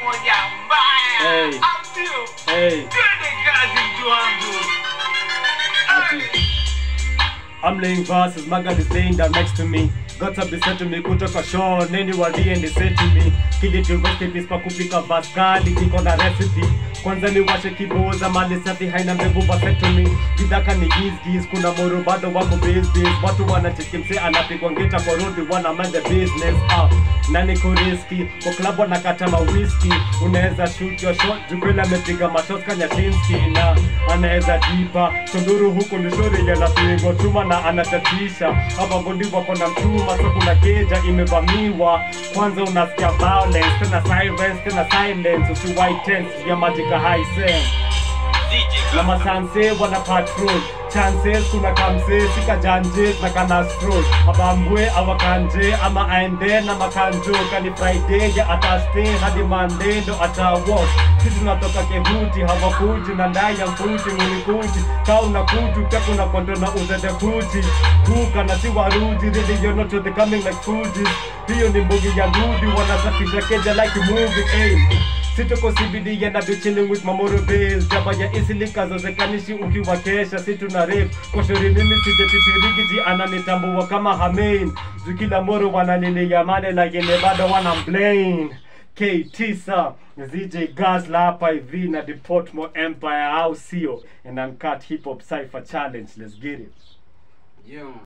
moja mbaya. Hey. Au sio? Hey. Twende kazi mtu wangu. Ati. I'm laying verses, my God is laying down next to me. God have been said to me, kutoka Sean, anywhere and they say to me. Kili tu recipes pa kupika verse kali, kiko na recipe. Kwanza ni washe kiboza, mali safi haina mbegu vaset to me. Bidaka ni giz giz, kuna moro bado wako biz biz. Watu wanacheki mse anapigwa ngeta kwa road, wana mind the business. Ah, na niko riski, kwa club wanakata mawiski. Unaweza shoot your shot, jukwela amepiga mashot kanyashinski na anaweza jipa. Tunduru huku ni shori yanapigwa chuma na anatatisha. Hapa bondi wako na mchuma, so kuna keja imevamiwa. Kwanza unasikia violence, tena sirens, tena silence. Usiwai tense, ya majika high sense na masanse wana patrol chances kuna kamse sika janjes na kana stroll abambwe awakanje ama aende na makanjo kani friday ya ataste hadi monday ndo atawalk sisi tunatoka kehuti hawakuji na ndai ya mfuti mulikuji ka unakuju pia kuna kondo na uzete kuji kuka na si waruji really you're not the coming like fuji hiyo ni mbugi ya rudi wanasafisha keja like movie hey. Situko CBD and I be chilling with Mamoro Bills Jaba ya isili kazozekanishi ukiwa kesha si tuna rap Kwa shauri mimi sijepitirikiji ananitambua kama Hamain Juu kila moro wananilia mane lakini bado wana mblame K9 ZJ Gazla hapa hivi na the Portmore Empire au sio And Uncut Hip Hop Cypher Challenge Let's get it Yeah.